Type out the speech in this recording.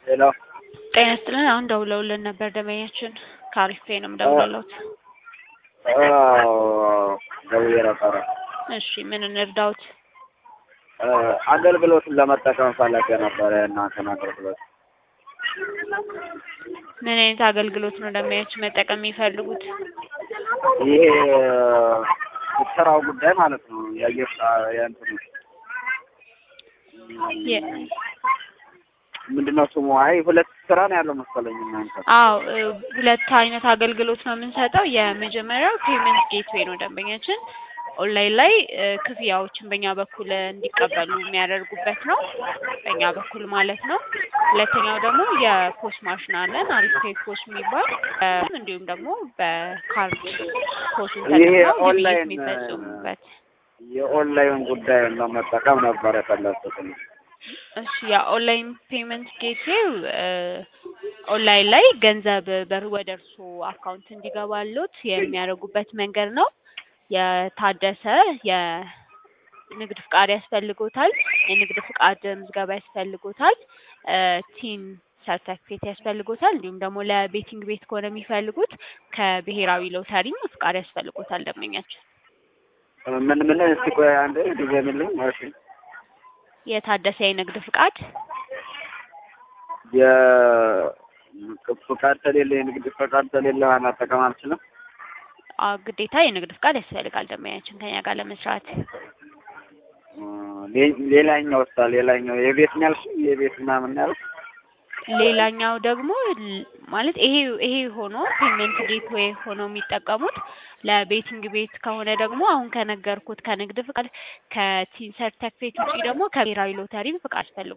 ሄሎ ጤና ይስጥልን። አሁን ደውለውልን ነበር ደንበኛችን ከአሪፍ ፔ ነው የምደውልልዎት። አዎ ደውዬ ነበረ። እሺ ምን እንርዳዎት? አገልግሎቱን ለመጠቀም ፈለገ ነበረ የእናንተን አገልግሎት። ምን አይነት አገልግሎት ነው ደንበኛችን መጠቀም የሚፈልጉት? ይሄ ስራው ጉዳይ ማለት ነው። የአየር የእንትኑ የ- ምንድነው ስሙ? አይ ሁለት ስራ ነው ያለው መሰለኝ እናንተ። አዎ እ ሁለት አይነት አገልግሎት ነው የምንሰጠው። የመጀመሪያው ፔመንት ጌትዌይ ነው ደንበኛችን ኦንላይን ላይ እ ክፍያዎችን በእኛ በኩል እንዲቀበሉ የሚያደርጉበት ነው፣ በእኛ በኩል ማለት ነው። ሁለተኛው ደግሞ የፖስ ማሽን አለን አሪፍ ፔይ ፖስ የሚባል እ እንዲሁም ደግሞ በካርድ ፖሱን ይሄ ተጠቅመው ግብይት ኦንላይን የሚፈጽሙበት የኦንላይን ጉዳይ ለመጠቀም ነበር የፈለኩት። እሺ የኦንላይን ፔመንት ጌትዌይ ኦንላይን ላይ ገንዘብ በር ወደ እርስዎ አካውንት እንዲገባሎት የሚያደርጉበት መንገድ ነው። የታደሰ የንግድ ፍቃድ ያስፈልጎታል። የንግድ ፍቃድ ምዝገባ ያስፈልጎታል። እ ቲን ሰርተፊኬት ያስፈልጎታል። እንዲሁም ደግሞ ለቤቲንግ ቤት ከሆነ የሚፈልጉት ከብሔራዊ ሎተሪ ፍቃድ ያስፈልጎታል ደንበኛችን። ምን ምን እስቲ ቆይ አንዴ ድገሚልኝ። እሺ የታደሰ የንግድ ፍቃድ የፍቃድ ከሌለ የንግድ ፍቃድ ከሌለ መጠቀም አልችልም። አ ግዴታ የንግድ ፍቃድ ያስፈልጋል ደንበኛችን ከኛ ጋር ለመስራት። ሌ- ሌላኛው ወጣ ሌላኛው የቤት ነው ያልሽኝ? የቤት ምናምን ነው ያልሽ? ሌላኛው ደግሞ ል- ማለት ይሄ ይሄ ሆኖ ፔመንት ጌትዌይ ሆኖ የሚጠቀሙት ለቤቲንግ ቤት ከሆነ ደግሞ አሁን ከነገርኩት ከንግድ ፍቃድ ከቲን ሰርተፊኬት ውጪ ደግሞ ከብሔራዊ ሎተሪ ፍቃድ ያስፈልጉ